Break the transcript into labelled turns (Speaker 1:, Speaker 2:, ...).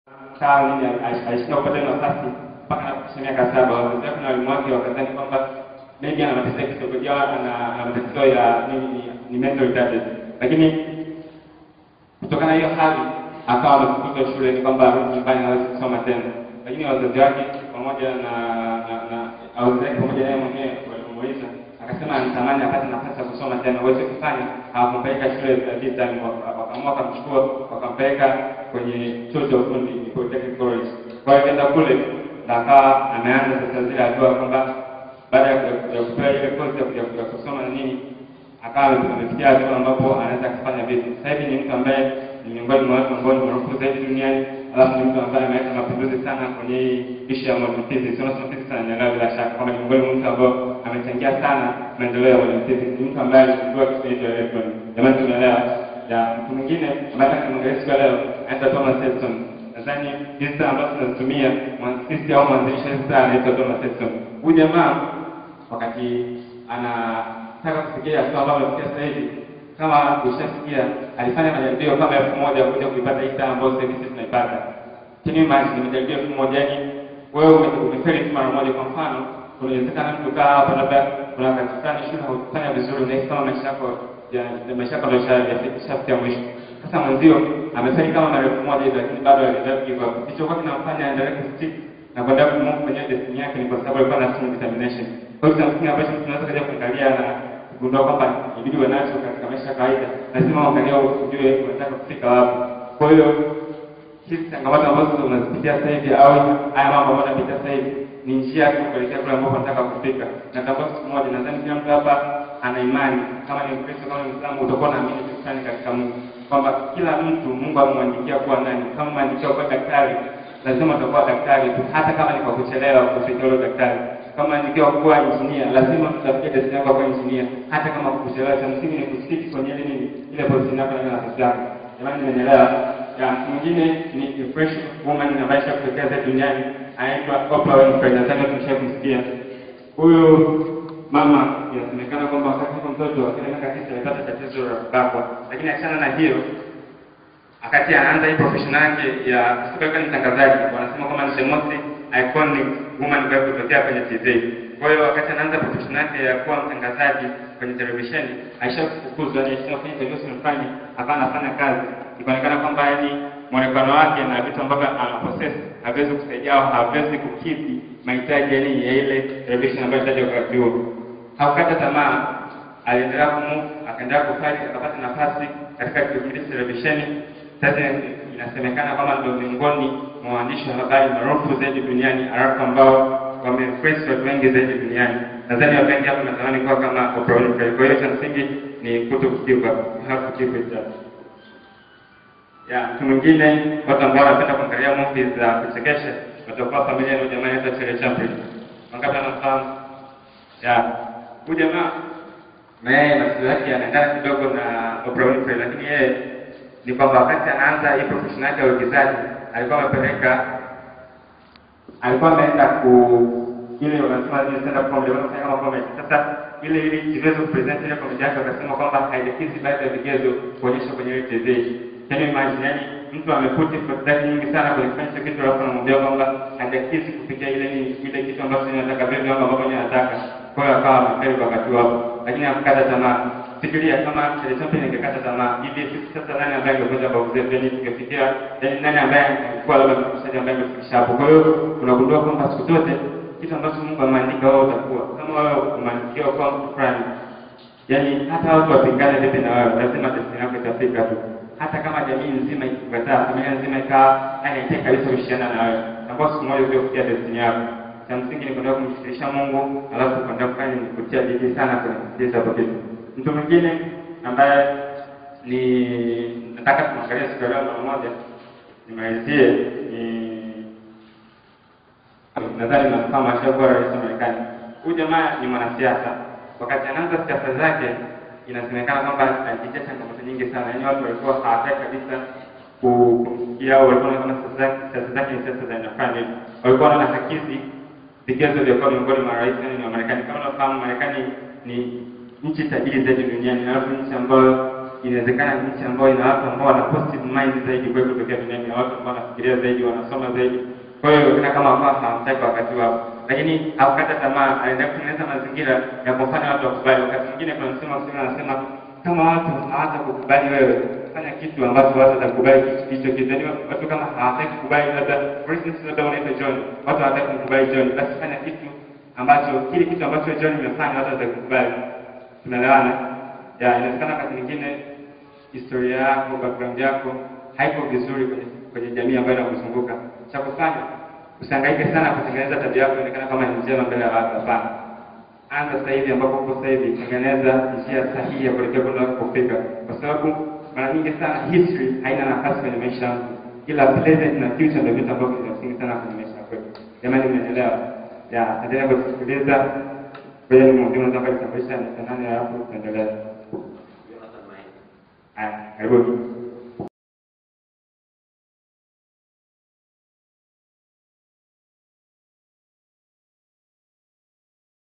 Speaker 1: sawa nini alishindwa kupata hiyo nafasi mpaka anafikisha miaka saba. Wazazi wake na walimu wake wakadhani kwamba maybe ana matatizo ya kisaikolojia, ana ana matatizo ya nini, ni- ni mental retarded, lakini kutokana na hiyo hali akawa amefukuzwa shule, ni kwamba arudi nyumbani hawezi kusoma tena, lakini wazazi wake pamoja na na na wazazi wake pamoja na yeye mwenyewe walimuuliza, akasema anatamani apate nafasi ya kusoma tena, uweze kufanya. Hawakumpeleka shule za vita, ni waka- wakaamua wakamchukua wakampeleka kwenye chuo cha ufundi ni Polytechnic College. Kwa hiyo akaenda kule na akawa ameanza sasa zile hatua kwamba baada ya ya kupewa ile kozi ya- ya ya kusoma na nini akawa amefikia hatua ambapo anaweza kufanya vitu. Sasa hivi ni mtu ambaye ni miongoni mwa watu ambao ni maarufu zaidi duniani, alafu ni mtu ambaye ameleta mapinduzi sana kwenye hii ishu ya modern physics. Unasoma physics ananielewa bila shaka kwamba ni miongoni mwa mtu ambao amechangia sana maendeleo ya modern physics. Ni mtu ambaye aligundua kitu kinaitwa electron. Jamani, tumeelewa? Ya mtu mwingine ambaye tunamwangalia siku ya leo anaitwa Thomas Edison. Nadhani hizi saa ambazo tunazitumia mwanzilishi au mwanzilisha hizi saa anaitwa Thomas Edison. Huyu jamaa wakati anataka kufikia hatua ambayo amefikia sasa hivi, kama ushasikia, alifanya majaribio kama elfu moja kuja kuipata hii saa ambayo sasa hivi sisi tunaipata. Can you imagine, ni majaribio elfu moja yani wewe ume- umefeli tu mara moja. Kwa mfano, unawezekana mtu kaa hapa, labda kuna wakati fulani shule haukufanya vizuri, unahisi kama maisha yako ya ya maisha yako ndio yashafikia mwisho. Sasa mwenzio amefeli kama mara elfu moja hivi, lakini bado aliendelea give up. Kilichokuwa kinamfanya aendelee kustick na kwenda kumove kwenye destiny yake ni kwa sababu alikuwa na strong determination. Kwa hiyo kitu kingine ambacho tunaweza kuja kuangalia na kugundua kwamba ibidi uwe nacho katika maisha ya kawaida, lazima uangalie ujue unataka kufika wapi. Kwa hiyo hizi changamoto ambazo unazipitia sasa hivi au haya mambo ambayo unapitia sasa hivi ni njia ya kuelekea kule ambapo nataka kufika. Natambua siku moja, nadhani kila mtu hapa ana imani, kama ni Mkristo, kama ni Muislamu, utakuwa unaamini kitu fulani katika Mungu, kwamba kila mtu Mungu amemwandikia kuwa nani. Kama umeandikiwa kuwa daktari, lazima utakuwa daktari tu, hata kama ni kwa kuchelewa kufikia ule daktari. Kama umeandikiwa kuwa injinia, lazima tutafikia destiny yako kuwa injinia, hata kama kukuchelewa. Cha msingi ni kustick kwenye ile nini, ile position yako na ile nafasi yako. Jamani, nimeelewa? ya mwingine ni influential woman ambaye ishakutokea zaidi duniani anaitwa Oprah Winfrey, nadhani tumesha kumsikia huyu mama. Inasemekana kwamba wakati yuko mtoto akiwa na miaka tisa alipata tatizo la kubakwa, lakini achana na hiyo, wakati anaanza hii profession yake ya kusika ni mtangazaji, wanasema kwamba ni the most iconic woman ambayo kutokea kwenye TV. Kwa hiyo wakati anaanza profession yake ya kuwa mtangazaji kwenye televisheni, aishafukuzwa, yani aishafanya television fulani, akawa anafanya kazi, ikaonekana kwamba yani mwonekano wake na vitu ambavyo ana possess haviwezi kusaidia au haviwezi kukidhi mahitaji yani ya ile television ambayo inahitaji wakati huo. Hakukata tamaa, aliendelea kumove, akaendelea kufight, akapata nafasi katika kipindi cha televisheni. Sasa inasemekana kwamba ndio miongoni mwa waandishi wa habari maarufu zaidi duniani, alafu ambao wameinfluence watu wengi zaidi duniani. Nadhani watu wengi hapa natamani kuwa kama Oprah Winfrey. Kwa hiyo cha msingi ni kuto kukiuka, you have to keep it up. Ya, mtu mwingine, watu ambao wanapenda kuangalia movies za kuchekesha watakuwa familia na jamaa anaitwa Charlie Chaplin. Wangapi wanamfahamu? Ya, huyu jamaa na yeye masikio yake yanaendana kidogo na Oprah Winfrey, lakini yeye ni kwamba wakati anaanza hii profession yake ya uigizaji alikuwa amepeleka, alikuwa ameenda ku ile wanasema ile stand up comedy, wanafanya kama comedy. Sasa ile ili iweze kupresent ile comedy yake, wakasema kwamba haijakizi baadhi ya vigezo kuonyesha kwenye ile TV. Can you imagine, yani mtu ameput effort zake nyingi sana kwenye kufanya hicho kitu, alafu anamwambia kwamba hajakizi kufikia ile nini, ile kitu ambacho ninataka vile viwango ambavyo yeye anataka. Kwa hiyo akawa amefeli kwa wakati wao, lakini hakukata tamaa. Fikiria kama Charlie Chaplin ingekata tamaa hivi, sisi sasa nani ambaye angekuja kwa uzee, yani tungefikia, yani nani ambaye angekuwa labda mfikishaji ambaye amefikisha hapo. Kwa hiyo unagundua kwamba siku zote kitu ambacho Mungu ameandika wewe utakuwa. Kama wewe umeandikiwa kuwa mtu fulani, yaani hata watu wapingane vipi na wewe, lazima destiny yako itafika tu. Hata kama jamii nzima ikikukataa, familia nzima ikawa yani haitaki kabisa kushirikiana na wewe, ambao siku moja utakuja kufikia destiny yako. Cha msingi ni kwenda kumshirikisha Mungu, alafu kwenda kufanya ni kutia bidii sana kwenye kufikisha hapo kitu. Mtu mwingine ambaye ni nataka tumwangalie siku ya leo mara moja, nimalizie ni nadhani mnafahamu ashakuwa rais wa Marekani. Huyu jamaa ni mwanasiasa. Wakati anaanza siasa zake, inasemekana kwamba alipitia changamoto nyingi sana, yaani watu walikuwa hawataki kabisa ku- kumsikia au walikuwa wanaona kama siasa zake siasa zake ni siasa za aina fulani, walikuwa wanaona hakizi vigezo vya kuwa miongoni mwa rais wa Marekani. Kama unafahamu, Marekani ni nchi tajiri zaidi duniani, alafu nchi ambayo inawezekana ni nchi ambayo ina watu ambao wana positive mind zaidi kuliko kutokea duniani, na watu ambao wanafikiria zaidi, wanasoma zaidi. Kwa hiyo inaonekana kama ambao hawamtaki wakati wao, lakini hakukata tamaa, anaendelea kutengeneza mazingira ya kufanya watu wakubali. Wakati mwingine kuna msemo wa Kiswahili anasema kama watu hawatakukubali wewe, fanya kitu ambacho watu watakubali kitu hicho kitu. Yaani watu kama hawataki kukubali, labda for instance, labda unaitwa John, watu hawataki kumkubali John, basi fanya kitu ambacho kile kitu ambacho John imefanya watu watakubali. Tunaelewana? Ya, inawezekana wakati mwingine historia yako, background yako haiko vizuri kwenye kwenye jamii ambayo inakuzunguka. Cha kufanya usihangaike sana kutengeneza tabia yako ionekana kama ni njema mbele ya watu. Hapana, anza sasa hivi ambapo uko sasa hivi, tengeneza njia sahihi ya kuelekea kule unakofika, kwa sababu mara nyingi sana history haina nafasi kwenye maisha yangu, ila present na future ndio vitu ambavyo vina msingi sana kwenye maisha yako. Jamani, mnaelewa? Ya, endelea kusikiliza. Kwa hiyo mwingine unataka kutambulisha ni nani, alafu tuendelee. Haya, karibu.